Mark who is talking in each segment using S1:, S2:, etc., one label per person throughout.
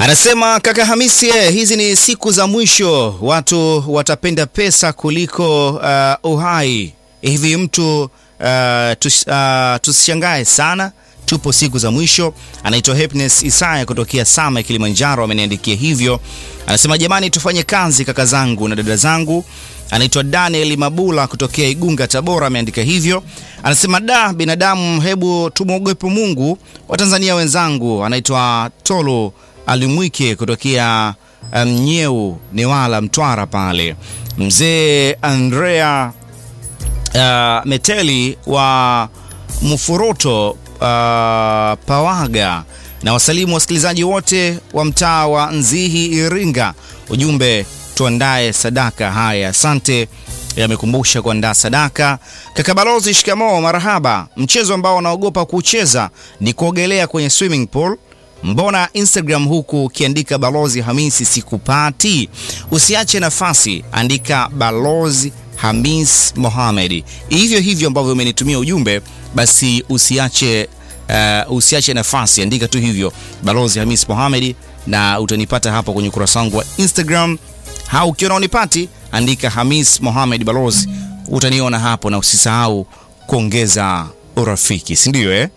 S1: Anasema kaka Hamisi, eh, hizi ni siku za mwisho, watu watapenda pesa kuliko uh, uhai. Hivi mtu uh, tus, uh, tusishangae sana, tupo siku za mwisho. Anaitwa Happiness Isaya kutokea Sama Kilimanjaro, ameniandikia hivyo. Anasema jamani, tufanye kazi kaka zangu na dada zangu. Anaitwa Daniel Mabula kutokea Igunga, Tabora, ameandika hivyo. Anasema da, binadamu, hebu tumwogope Mungu. Watanzania wenzangu, anaitwa Tolo Alimwike kutokea Mnyeu, um, Newala, Mtwara pale. Mzee Andrea uh, Meteli wa Mfuruto uh, Pawaga na wasalimu wasikilizaji wote wa mtaa wa Nzihi, Iringa. Ujumbe tuandae sadaka. Haya, asante. Yamekumbusha kuandaa sadaka. Kaka Balozi, shikamoo, marahaba. Mchezo ambao wanaogopa kucheza ni kuogelea kwenye swimming pool. Mbona Instagram huku ukiandika Balozi Hamisi sikupati? Usiache nafasi, andika Balozi Hamis Mohamed, hivyo hivyo ambavyo umenitumia ujumbe, basi usiache uh, usiache nafasi, andika tu hivyo Balozi Hamis Mohamed na utanipata hapo kwenye ukurasa wangu wa Instagram. Au ukiona unipati, andika Hamis Mohamed Balozi, utaniona hapo, na usisahau kuongeza urafiki, si ndio eh?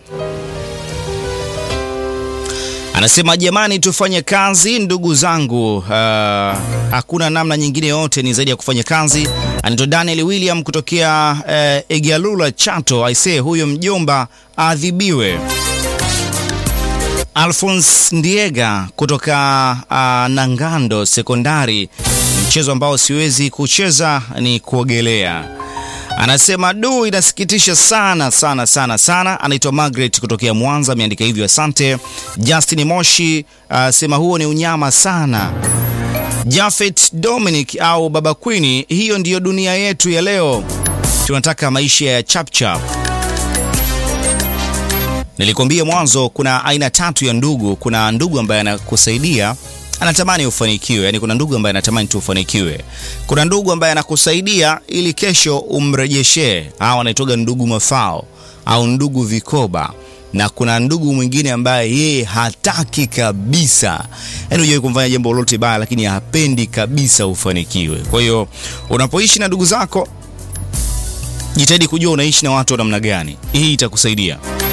S1: Anasema jamani, tufanye kazi ndugu zangu. Uh, hakuna namna nyingine yote ni zaidi ya kufanya kazi. Anaitwa Daniel William kutokea uh, Egalula Chato. Aisee, huyo mjomba adhibiwe. Alphonse Ndiega kutoka uh, Nangando Sekondari, mchezo ambao siwezi kucheza ni kuogelea. Anasema du, inasikitisha sana sana sana sana. Anaitwa Margaret kutokea Mwanza, ameandika hivyo, asante. Justin Moshi asema uh, huo ni unyama sana. Jafet Dominic au Baba Queen, hiyo ndiyo dunia yetu ya leo, tunataka maisha ya chapchap. Nilikwambia mwanzo, kuna aina tatu ya ndugu. Kuna ndugu ambaye anakusaidia anatamani ufanikiwe, yani kuna ndugu ambaye anatamani tu ufanikiwe. Kuna ndugu ambaye anakusaidia ili kesho umrejeshee, hao wanaitoga ndugu mafao au ndugu vikoba, na kuna ndugu mwingine ambaye yeye hataki kabisa, yani hujai kumfanya jambo lolote baya, lakini hapendi kabisa ufanikiwe. Kwa hiyo unapoishi na ndugu zako, jitahidi kujua unaishi na watu wa namna gani, hii itakusaidia.